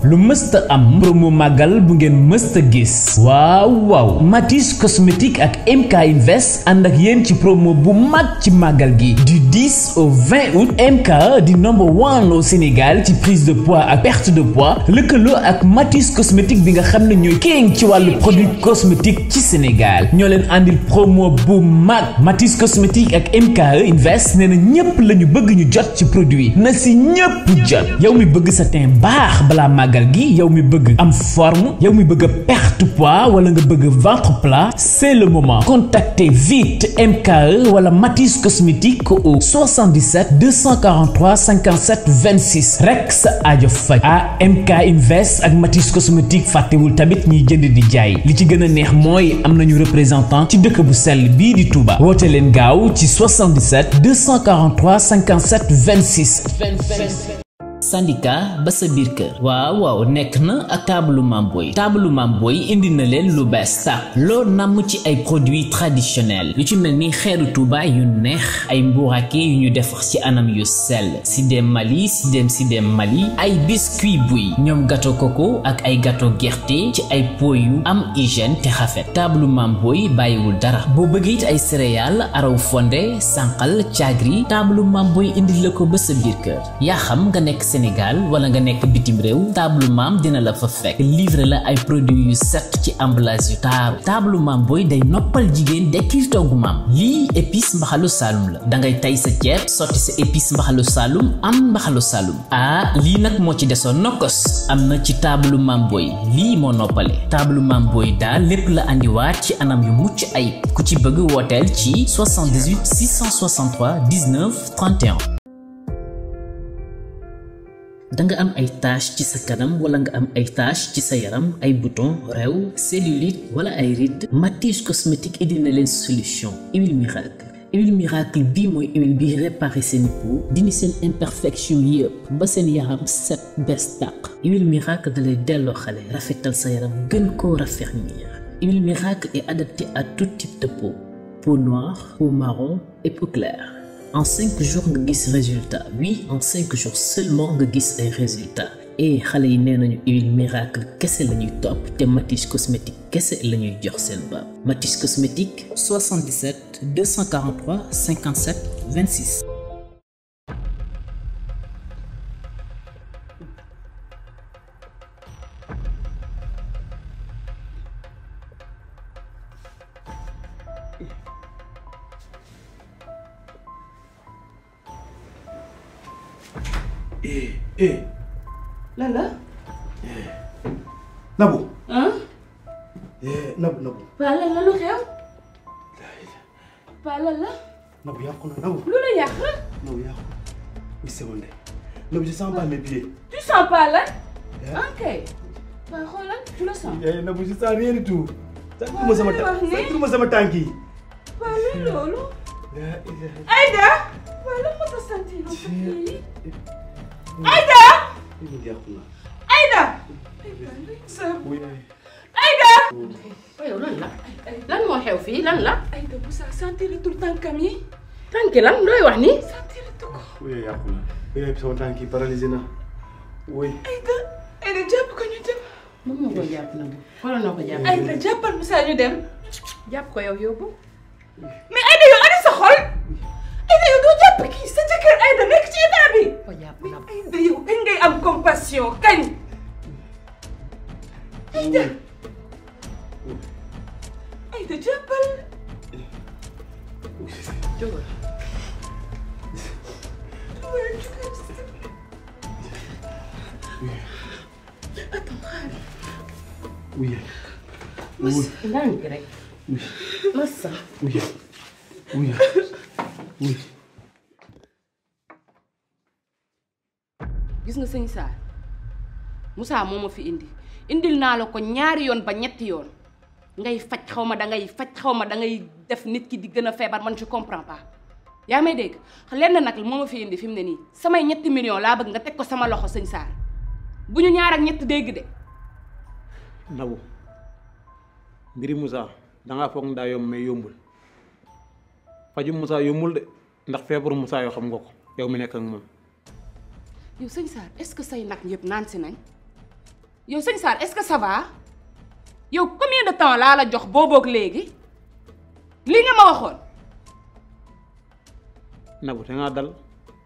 lu mësta am promo màggal bu ngeen mësta gis waaw waaw Matisse cosmétique ak MK Invest ànd ak yéen ci promo bu mag ci màggal gi du 10 au 20 août MK di number one au Sénégal ci prise de poids ak perte de poids lëkkaloo ak Matisse cosmétique bi nga xam ne ñooy king ci wàllu produit cosmétique ci Sénégal ñoo leen àndil promo bu mag Matisse cosmétique ak MK Invest nee na ñépp la ñu bëgg ñu jot ci produit na si ñépp jot yow mi bëgg sa teint baax balaa màggal gi yow mi bëgg am forme yow mi bëgg a perte poids wala nga bëgg ventre plat c'est le moment contactez vite MKE wala Matisse cosmétique au 77 243 57 26 rek sa aajo faj ah MK Invest ak Matisse cosmétique fàttewul tamit ñiy jënd di jaay li ci gën a neex mooy am nañu représentant ci dëkk bu sell bii di Touba woote leen gaaw ci 77 243 57 26. syndicat ba sa biir kër waaw waaw nekk na ak taabalu Mamboy taabalu Mamboy indi na leen lu bees tàq loo namm ci ay produits traditionnels yu ci mel ni xeeru Touba yu neex ay mbuurake yu ñu defar ci anam yu sell sidem Mali sidem sidem Mali ay biscuit buy ñoom gâteau coco ak ay gâteau gerte ci ay pot yu am hygiène te xafet taabalu Mamboy bàyyiwul dara boo bëgg it ay céréales araw fonde sànqal caagri taabalu Mamboy indi la ko ba sa biir kër yaa xam nga nekk Sénégal wala nga nekk bitim réew table maam dina la fa fekk livre la ay produits yu set ci emballage yu taaru table maam booy day noppal jigéen dekkil toggu maam lii épice mbaxalu saalum la da ngay tay sa ceeb sotti sa épice mbaxalu saalum am mbaxalu saalum ah lii nag moo ci desoon nokkos am na ci table maam booy lii moo noppale table maam booy daal lépp la andiwaat ci anam yu mucc ayib ku ci bëgg wooteel ci 78 663 19 31 danga am ay tache ci sa kanam wala nga am ay tache ci sa yaram ay bouton rew cellulite wala ay rides Matisse cosmétique indi na leen solution huile miracle huile miracle bii mooy huile bi réparé seen peau dindi seen imperfection yëpp ba seen yaram set bees tàq huile miracle da lay delloo xale rafetal sa yaram gën koo raffermir huile miracle est adaptée à tout type de peau peau noire peau marron et peau claire en cinq jours nga gis résultat oui en cinq jours seulement nga gis ay résultat et xale yi nee nañu huile miracle kese la ñuy topp te Matisse cosmétique kese la ñuy jox seen baab Matisse cosmétique 77 243 57 26. eh eh lan la. Nabou. ah. eh Nabou Nabou. Paa lan la lu xew. Paa lan la. Nabou yàqu na Nabou. lu la yàq. Nabou yàqu na. une seconde. Nabou je sens pas mes pieds. tu sens pas lan. Eh. ok. Paa xoolal tu le sens. eh Nabou je sens rien du tout. sànquma sama li wax nii. sànquma sama tànk yi. Paa luy loolu. la ilaha Aïda. Paa lan moo tax sentir lu ko Ci- kii. Aïda. Nabou yàqu na. Aïda. sa oui ay. Aïda. yow lan la lan moo xew fii lan la Aïda bu sa sentir tur tànkam yi. tànki lan looy wax nii sentir tu ko. oui yàqu na. oui sama tànk yi paralysé na. oui. Aïda. Aïda jàpp ko ñu dem. moom moo koy jàpp na xoolal noo ko jàpp Aïda jàppal Moussa ñu dem. jàpp ko yow yóbbu mais Aïda yow ana sa xol. Aïda yow doo jàpp kii sa jëkkër Aïda nekk ci état bi. ko jàpp mais na Aïda yow kañ ngay am compassion kañ. Aïda. Aïda jàppal. jógal waaye jógal si. Attends, xaar. oui. ndànk rek oui. massa oui. oui. oui. gis nga sëñ Saar Moussa moo ma fi indi indil naa la ko ñaari yoon ba ñetti yoon ngay faj xaw ma da ngay faj xaw ma da ngay def nit ki di gën a feebar man je comprends pas yaa may dégg lenn nag moo ma fi indi fi mu ne nii samay ñetti millions laa bëgg nga teg ko sama loxo sëñ Saar bu ñu ñaar ak ñett dégg de Nabou mbiri Moussa dangaa foog ndaa yomb mais yombul faju Moussa yombul de ndax feebaru Moussa yoo xam nga ko yow mi nekk ak moom yow sëñ Saar est-ce que say nag yëpp naan si nañ yow sëñ Sarr est-ce que ça va yow combien de temps laa la jox booboog léegi lii nga ma waxoon Nabou te ngaa dal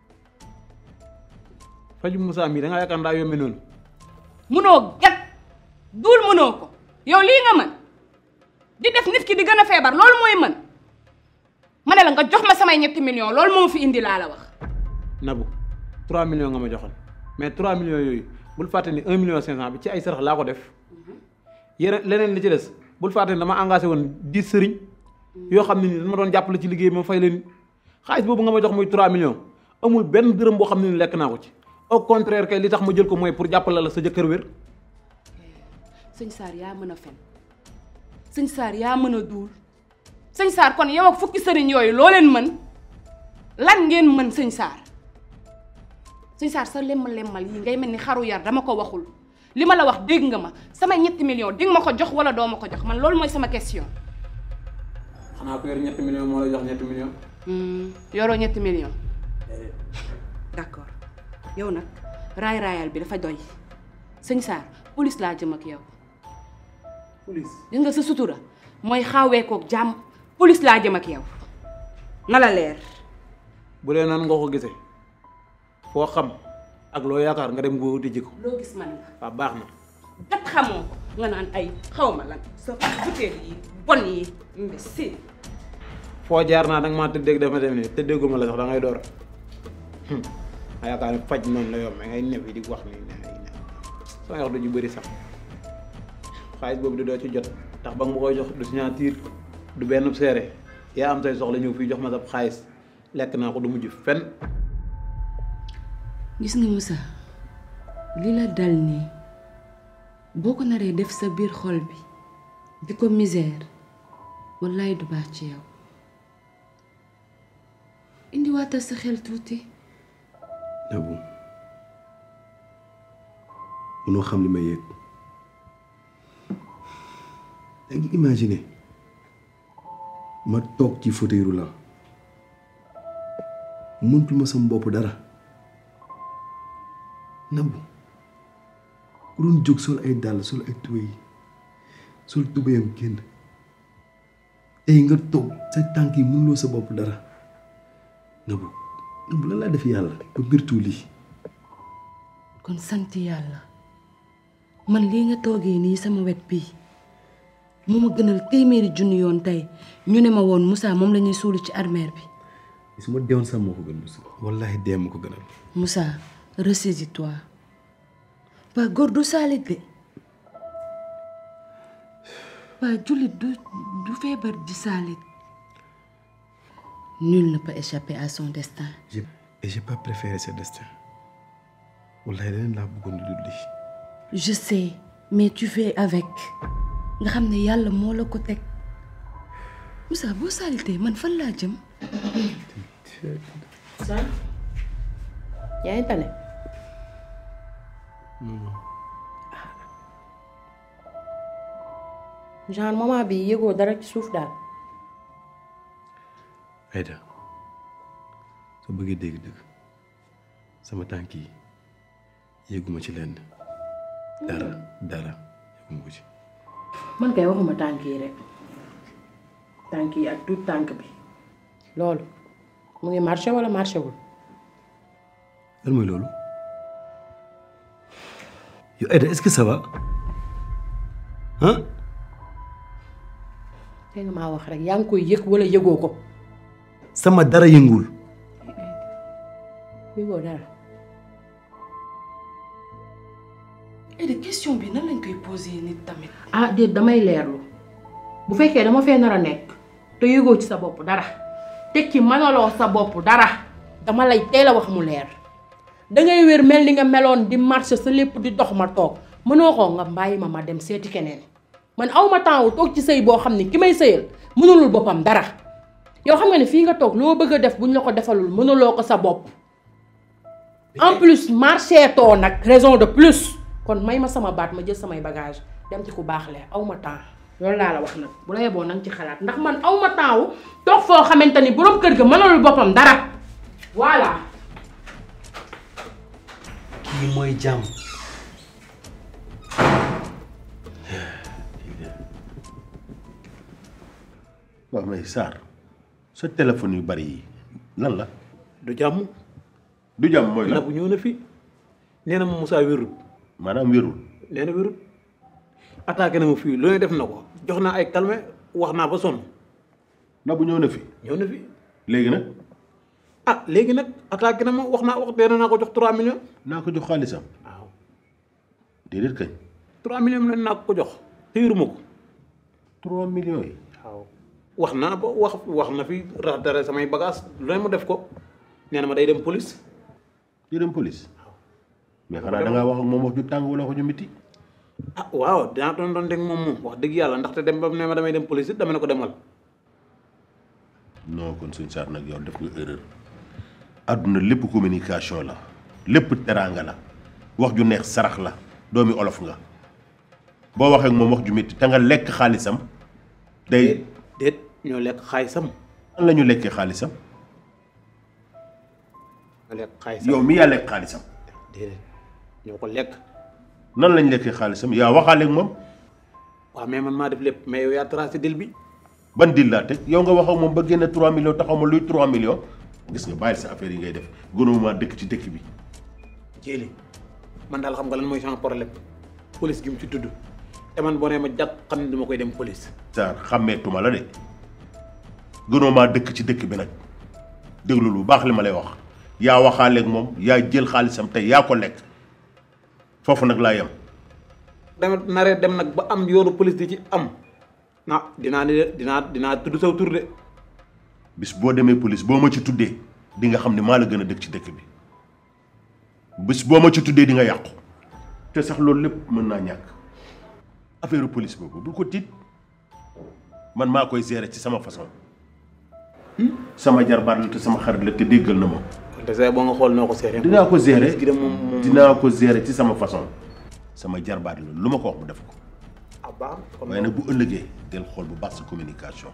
faju Moussa mii da ngaa yaakaar ndaa yombe noonu munoo gat duul munoo ko yow lii nga mën di def nit ki di gën a feebar loolu mooy mën ma ne la nga jox ma samay ñetti millions loolu moo fi indi laa la wax Nabou 3 millions nga ma joxoon mais 3 millions yooyu bul fàtte ni 1 million 500 bi ci ay sarax laa ko def yeneen leneen li ci des bul fàtte ni dama engagé woon 10 sëriñ yoo xam ne ni dama doon jàppale ci liggéey ma fay leen xaalis boobu nga ma jox muy 3 millions amul benn dërëm boo xam ne ni lekk naa ko ci au contraire kay li tax ma jël ko mooy pour jàppale la sa jëkkër wér sëñ Sarr yaa mën a fen sëñ Sarr yaa mën a duul sëñ Sarr kon yow ak fukki sëriñ yooyu loo leen mën lan ngeen mën sëñ Sarr sëñ Sarr sa lemmal lemmal yi ngay mel ni xaru yar dama ko waxul li ma la wax dégg nga ma sama ñetti millions di nga ma ko jox wala doo ma ko jox man loolu mooy sama question. xanaa ko yor ñetti millions moo la jox ñetti millions yoroo ñetti millions. d'accord yow nag raay raayal bi dafa doy sëñ Sarr police laa jëm ak yow. police gis nga sa sutura mooy xawee koog jàmm police laa jëm ak yow na la leer. bu dee noonu nga ko gisee foo xam ak loo yaakaar nga dem nga wuti ji ko loo gis man la waaw baax na gat xamoo ko nga naan ay xaw ma lan sa butéel yi bon yi imbécile foo jaar naa danga maa tëddeeg dafa dem nii tëddeeguma la sax da ngay door a yaakaar ne faj noonu la yomb ngay nef yi di wax ni ne ay ne sama wax du ju bëri sax xaalis boobu di doo ci jot ndax ba nga ma koy jox du signature du benn seere yaa am say soxla ñëw fii jox ma sa xaalis lekk naa ko du mujj fen gis nga Moussa li la dal nii boo ko naree def sa biir xol bi di ko misère wallaay du baax ci yow indiwaatal sa xel tuuti Nabou mënoo xam li may yëg da ngi imaginer ma toog ci fauteuil roulant mëntul ma sama bopp dara Nabou ku doon jóg sol ay dàll sol ay tubéy sol tubéyam génn tey nga toog sa tànk yi mënuloo sa bopp dara Nabou Nabou lan laa def yàlla ba mbir tuuli kon sant yàlla man lii nga toogee nii sama wet bii moo ma gënal téeméeri junni yoon tey ñu ne ma woon Moussa moom la ñuy suuli ci armeer bi su ma deewoon sax moo ko gën Moussa wallahi dee ma ko gënal Moussa ressaisis-toi waa góor du saalit de waa jullit du du feebar di saalit nul ne peut échapper à son destin j'ai et j'ai pas préféré ce destin wallahi leneen laa bëggoon di dund lii je sais mais tu fais avec nga xam ne yàlla moo la ko teg Moussa boo saalitee man fan laa jëm Sane yaa ngi tane genre moment bi yëgoo dara ci suuf daal Aïda soo bëggee dégg-dëgg sama tànk yi yëguma ci lenn dara dara yëguma ko ci man kay waxuma tànk yi rek tànk yi ak tuut tànk bi loolu mu ngi marché wala marché wul lan mooy loolu yow Aïda est-ce que ça va ah te nga maa wax rek yaa ngi koy yëg wala yëgoo ko sama dara yënguwul yëgoo dara et de question bi nan lañ koy poser nit tamit ah déet damay leerlu bu fekkee dama fee nar a nekk te yëgoo ci sa bopp dara teg ci mënaloo sa bopp dara dama lay teel a wax mu leer dangay wér mel ni nga meloon di marché sa lépp di dox ma toog mënoo ko nga bàyyi ma ma dem seeti keneen man awma temps wu toog ci sëy boo xam ni ki may sëyal mënulul boppam dara yow xam nga ne fii nga toog loo bëgg a def buñ la ko defalul mënuloo ko sa bopp en plus marché too nag raison de plus kon may ma sama baat ma jël samay bagage dem ci ku baax le aw ma temps loolu laa la wax nag bu la yeboo nanga ci xalaat ndax man aw ma temps wu toog foo xamante ni boroom kër ga mënalul boppam dara voilà kii mooy jàmm waaw mais Sarr sa téléphone yu bari yi lan la du jàmm du jàmm mooy la Nabou ñëw na fi nee na ma Moussa wérul maanaam wérul nee na wérul attaqué na ma fii lu ne def na ko jox naa ay calme wax naa ba sonn Nabou ñëw na fi ñëw na fi léegi nag ah léegi nag attaqué na ma wax naa wax dee naa ko jox 3 millions naa ko jox xaalisam waaw déedéet kañ 3 millions lañ naa ko jox te yoruma ko 3 millions yi waaw wax naa ba wax wax na fi rax dara samay bagage lu ne mu def ko nee na ma day dem police di dem police mais xanaa da ngaa wax ak moom wax ju tàng wala wax ju miti ah waaw dinaa doon doon dégg moom moom wax dëgg yàlla ndaxte dem ba ne ma damay dem police it dama ne ko demal non kon suñ Sarr nag yow def nga erreur àdduna lépp communication la lépp teraanga la wax ju neex sarax la doomi olof nga boo waxee ak moom wax ju métti te nga lekk xaalisam day déet ñoo lekk xaalisam an la ñu lekkee xaalisam ñoo lekk xaalisam yow mi yaa lekk xaalisam déedéet ñoo ko lekk nan lañ lekkee xaalisam yaa waxaale ak moom waaw mais man maa def lépp mais yow yaa tracé dil bi ban dil laa teg yow nga wax ak moom ba génne 3 millions taxaw ma luy 3 millions gis nga bàyyil sa affaire yi ngay def gouvernement dëkk ci dëkk bi jéeli man daal xam nga lan mooy sama problème police gi mu ci tudd te man boo nee ma jàpp xam ne dama koy dem police Sarr xàmmeetuma la de gouvernement dëkk ci dëkk bi nag déglu lu baax li ma lay wax yaa waxaale ak moom yaa jël xaalisam tey yaa ko lekk foofu nag laa yem dama naree dem nag ba am yoonu police di ci am na dinaa ne dinaa dinaa tudd saw tur de bis boo demee police boo ma ci tuddee di nga xam ne maa la gën a dëkk ci dëkk bi bis boo ma ci tuddee di nga yàqu te sax loolu lépp mën naa ñàkk affaire police boobu bul ko tiit man maa koy gérer ci sama façon sama jarbaat la te sama xarit la te déggal na ma kon te say boo nga xool noo ko seeree dinaa ko gérer gi de moom moom dinaa ko gérer ci sama façon sama jarbaat la lu ma ko wax mu def ko ah baax kon waaye nag bu ëllëgee del xool bu baax sa communication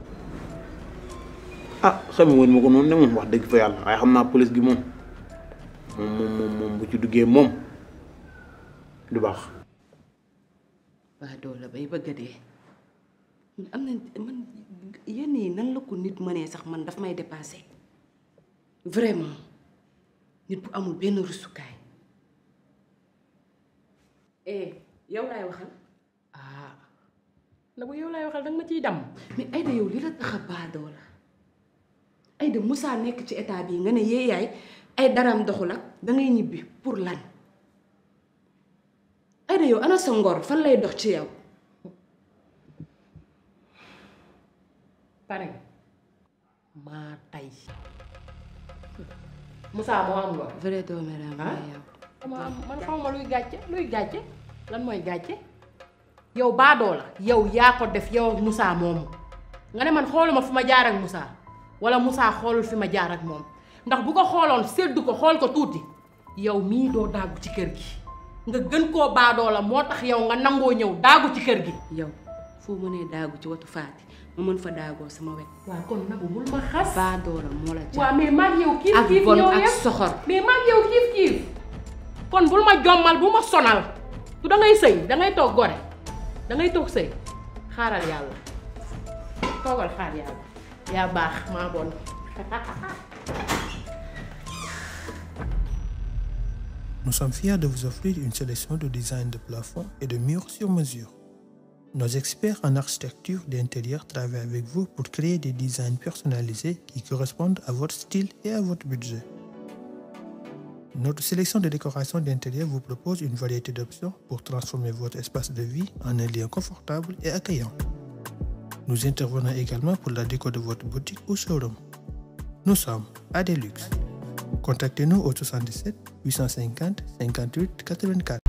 ah xame woon ma ko noonu de moom wax dëgg fa yàlla waaye xam naa police gi moom moom moom moom moom bu ci duggee moom du baax waa doola bay bëgg a dee am na man yenn yi nan la ko nit mënee sax man daf may dépassé vraiment nit bu amul benn rusukaay eh yow laay waxal ah na bu yow laay waxal danga ma ciy dam mais Aïda yow li la tax a baadoo la Aïda Moussa nekk ci état bii nga ne yee yaay ay daram doxul ak dangay ñibbi pour lan Aïda yow ana sa ngor fan lay dox ci yow pare nga maa tay Moussa moo am ngor vrai dooméram ah yow man man xaw ma luy gàcce luy gàcce lan mooy gàcce yow baadoo la yow yaa ko def yow ak Moussa moomu nga ne man xooluma fi ma jaar ak Moussa wala Moussa xoolul fi ma jaar ak moom ndax bu ko xooloon séddu ko xool ko tuuti yow mii doo daagu ci kër gi nga gën koo baadoo la moo tax yow nga nangoo ñëw daagu ci kër gi yow foo mënee daagu ci watu faati ma mën fa daagoo sama wet waaw kon nagu bul ma xas baadoola moo la jàpp waaw mais maag yow kiif ak kiif bon ñoo ak yem soxor mais maag yow kiif kiif kon bul ma jommal bu ma sonal du dangay sëy dangay toog gore dangay toog sëy xaaral yàlla toogal xaar yàlla yaa baax maa bon Nous sommes fiers de vous offrir une sélection de designs de plafond et de murs sur mesure. Nos experts en architecture d'intérieur travaillent avec vous pour créer des designs personnalisés qui correspondent à votre style et à votre budget. Notre sélection de décoration d'intérieur vous propose une variété d'options pour transformer votre espace de vie en un lieu confortable et accueillant. Nous intervenons également pour la déco de votre boutique ou showroom. Nous sommes à Deluxe. Contactez-nous au 77 850 58 84.